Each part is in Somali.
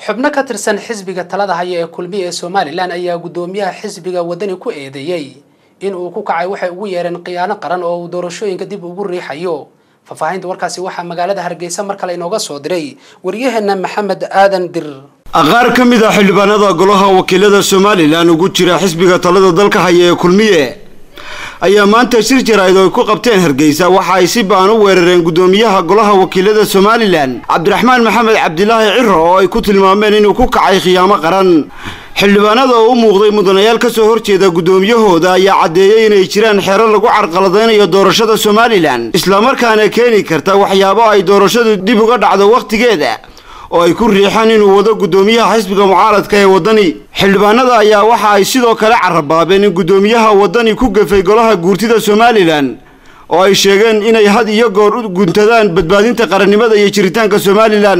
xubno ka tirsan xisbiga talada haya ee kulmiya ee somalilan ayaa guddoomiyaha xisbiga wadani ku eedeeyey in uu ku kacay waxay ugu yeereen khiyaano qaran oo uu doorashooyinka dib ugu riixayo faahfaahinta warkaasi waxaa magaalada hargeysa mar kale inooga soo diray waryaheena maxamed aadan dir qaar ka mid ah xildhibaanada golaha wakiilada somalilan ugu jira xisbiga talada dalka haya ee kulmiye ayaa maanta shir jaraa'id oo ay ku qabteen hargeysa waxa ay si ba'an u weerareen guddoomiyaha golaha wakiilada somalilan cabdiraxmaan maxamed cabdilaahi ciro oo ay ku tilmaameen inuu ku kacay khiyaamo qaran xildhibaanada oo u muuqday mudanayaal ka soo horjeeda guddoomiyahooda ayaa caddeeyey inay jiraan xeero lagu carqaladaynayo doorashada somalilan islamarkaana keeni karta waxyaabo ay doorashadu dib uga dhacdo wakhtigeeda oo ay ku riixaan inuu wado guddoomiyaha xisbiga mucaaradka ee waddani xildhibaanada ayaa waxa ay sidoo kale carabaabeen in guddoomiyaha waddani ku gafay golaha guurtida somalilan oo ay sheegeen inay had iyo goor u guntadaan badbaadinta qarannimada iyo jiritaanka somalilan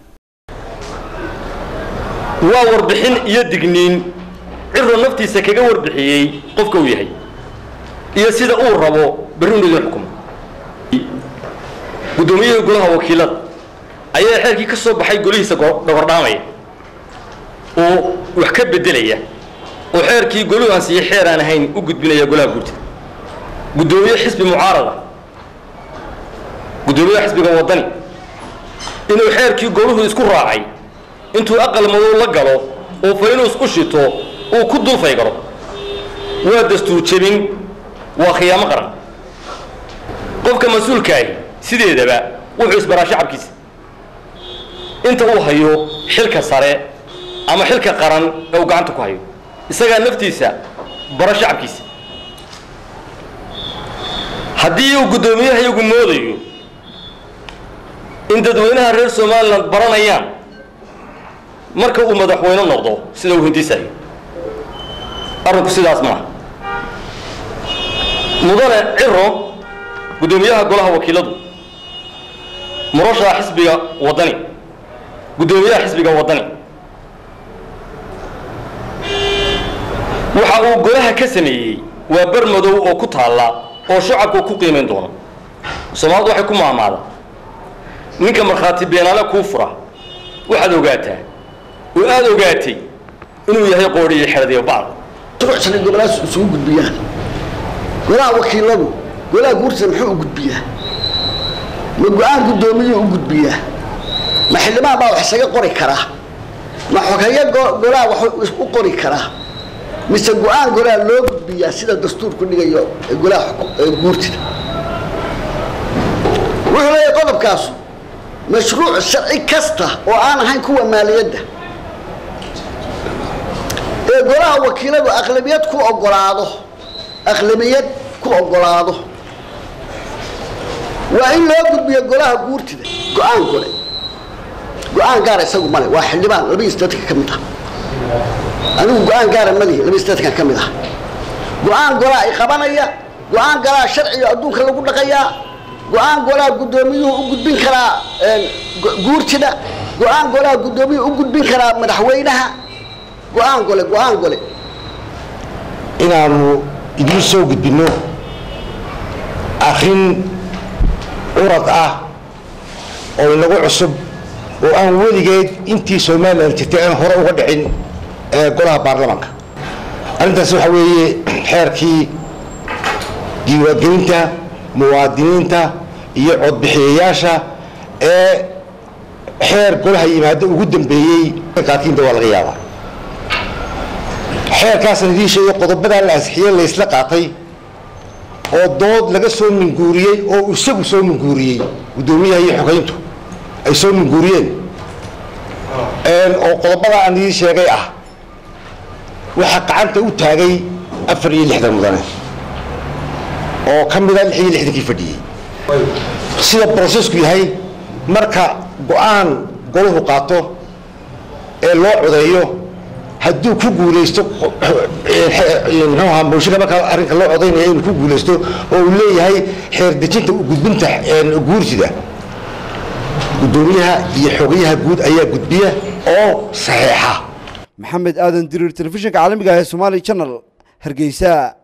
waa warbixin iyo digniin ciro naftiisa kaga warbixiyey qofka uu yahay iyo sida uu rabo berri inu idin xukumo guddoomiyihii golaha wakiilada ayaa xeerkii ka soo baxay golihiisa dhogordhaamaya oo wax ka beddelaya oo xeerkii goluhu ansiiyey xeer aan ahayn u gudbinaya golaha guurtida guddoomiye xisbi mucaarada guddoomiyaha xisbiga waddani inuu xeerkii goluhu isku raacay intuu aqal madow la galo oo faynuus u shito uu ku dulfay garo waa dastuur jebin waa khiyaamo qaran qofka mas-uulkaahi sideedaba wuxuu isbaraa shacabkiisa inta uu hayo xilka sare ama xilka qaran ee uu gacanta ku hayo isagaa naftiisa baro shacabkiisa haddii uu guddoomiyaha iyagu moodayo in dadweynaha reer somalilan baranayaan marka uu madaxweyne noqdo sida uu hindisayo arrinku sidaas maaha mudane ciro guddoomiyaha golaha wakiiladu murashaha xisbiga waddani guddoomiyaha xisbiga waddani waxa uu golaha ka sameeyey waa bar madow oo ku taalla oo shacabku ku qiimayn doono soomaalidu waxay ku maamaada ninka markhaati beenaale kuu fura waxaad ogaataa oo aada ogaatay inuu yahay qoodhiyo xeradiyo bacd shuruucsan gobolahaas isugu gudbiyaan golaha wakiiladu golaha guurtida muxuu u gudbiyaa ma go-aan guddoomiyuu u gudbiyaa ma xildhibaan baa wax isaga qori karaa ma xogeeyo golaha wax u qori karaa mise go-aan golaha loo gudbiyaa sida dastuurku dhigayo golaha guurtida wuxuu leeyahay qodobkaasu mashruuc sharci kasta oo aan ahayn kuwa maaliyadda ee golaha wakiiladu aqlabiyad ku ogolaado aqlabiyad ku ogolaado waa in loo gudbiyo golaha guurtida go-aan gole go-aan gaara isagu male waa xildhibaan labaiyo siddeetanka ka mid ah anigu go-aan gaara malihi labaiyo siddeetanka ka mid ah go-aan golaa i qabanaya go-aan golaa sharciga adduunka lagu dhaqayaa go-aan golaa guddoomiyuhu u gudbin karaa guurtida go-aan golaa guddoomiyuhu u gudbin karaa madaxweynaha go-aan gole go-aan gole inaanu idiin soo gudbinno arrin curad ah oo inagu cusub oo aan weligeed intii somalilan jirtay aan hore uga dhicin golaha baarlamaanka arrintaas waxaa weeye xeerkii diiwaangelinta muwaadiniinta iyo codbixiyayaasha ee xeer golaha yimaado ugu dambeeyey qaarkiinta waa laga yaabaa xeerkaasna idiin sheegay qodobadaa la ansixiyey laysla qaatay oo dood laga soo minguuriyey oo isagu soo minguuriyey guddoomiyaha iyo xogeyntu ay soo minguuriyeen oo qodobadaa aan idiin sheegay ah waxaa gacanta u taagay afar iyo lixdan mudane oo ka mida lix iyo lixdankii fadhiyey sida brosesku yahay marka go-aan golahu qaato ee loo codeeyo hadduu ku guulaysto mxuaha mooshinka markaa arrinka loo codaynaya inuu ku guulaysto oo uu leeyahay xeer dejinta gudbinta guurtida guddoomiyaha iyo xogayaha guud ayaa gudbiya oo saxeexa maxamed aadan diriir telefishinka caalamiga ah ee somaali channel hargeysa